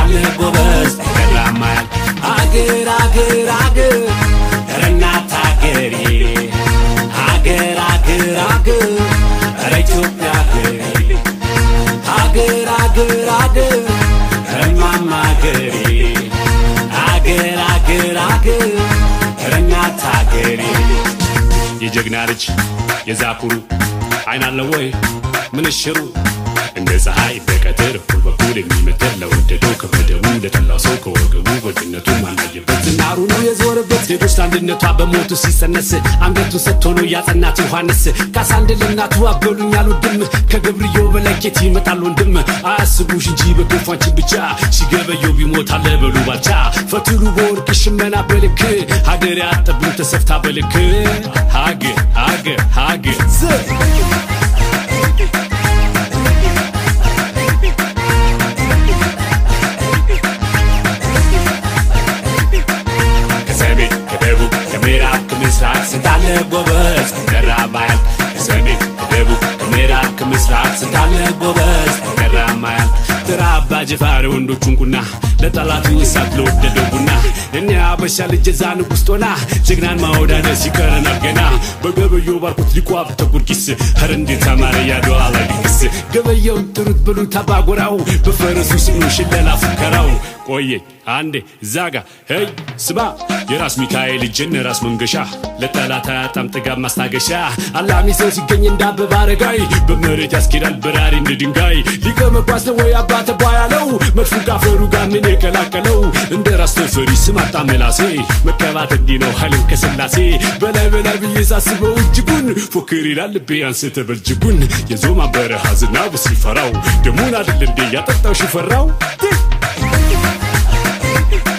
ስንታለ ጎበዝ ገራማል አገር አገር አገር ኧረ እናት አገሬ አገር አገር አገር ኧረ ኢትዮጵያ አገሬ አገር አገር አገር ኧረ እማማ አገሬ አገር አገር አገር ኧረ እናት አገሬ የጀግና ልጅ የዛኩሩ አይን አለ ወይ ምንሽሩ እንደ ፀሐይ በቀትር እኩል በኩል የሚመተር ለወደደው ከበደሙ ለጠላው ሰው ከወገቡ ወድነቱ ማናየበት ዝናሩ ነው የዞረበት ዜጎች ለአንድነቷ በሞቱ ሲሰነስ አንገቱን ሰጥቶ ነው ያጸናት ዮሐንስ ካሳ አንድ ለእናቱ አበሉኝ አልወድም ከገብርዮ በለኬት ይመጣል ወንድም አያስቡሽ እንጂ በግፏንችን ብቻ ሲገበየው ቢሞት አለ በሉ ባልቻ ፈትሉ በወርቅ ሽመና በልክ ሀገር ያጠብን ተሰፍታ በልክ ሀገር ሀገር ሀገር ከሰሜን ከደቡብ ከምዕራብ ከምስራቅ ስንታለ ጎበዝ ገራ ማያል ከሰሜን ከደቡብ ከምዕራብ ከምስራቅ ስንታለ ጎበዝ ገራ ማያል ተራ አባ ጅፋር ወንዶቹን ቁና ለጠላቱ እሳት ለወደደው ቡና እኔ አበሻ ልጅ የዛ ንጉሥ ጦና ጀግናን ማወዳደር ሲቀረናል ገና በገበዮ ባርኩት ሊቋብ ተቁርቂስ ኸረ እንዴት አማረ ያድዋ ላይ ሊክስ ገበየውን ጥሩት ብሉት አባጎራው በፈረሱ ስሙ ሽለላ ፉከራው ቆየ አንዴ ዛጋ ሄይ ስማ የራስ ሚካኤል እጅን ራስ መንገሻ ለጠላት አያጣም ጥጋብ ማስታገሻ አላሚ ሰው ሲገኝ እንደ አበባ አረጋይ በመሬት ያስኬዳል በራሪ እንደ ድንጋይ ሊቀ መኳስ ነው ወይ አባተ ያለው መድፉ ካፈሩ ጋር ምን የቀላቀለው እንደ ራስ ተፈሪ ስም አጣ መላሴ መቀባት እንዲህ ነው ኃይልን ከስላሴ በላይ በላይ ብዬ ሳስበው እጅጉን ፎክር ይላል ልቤ አንስተ በልጅጉን የዞማ በረሃ ዝናቡ ሲፈራው ደሙን አይደል እንዴ ያጠጣው ሽፈራው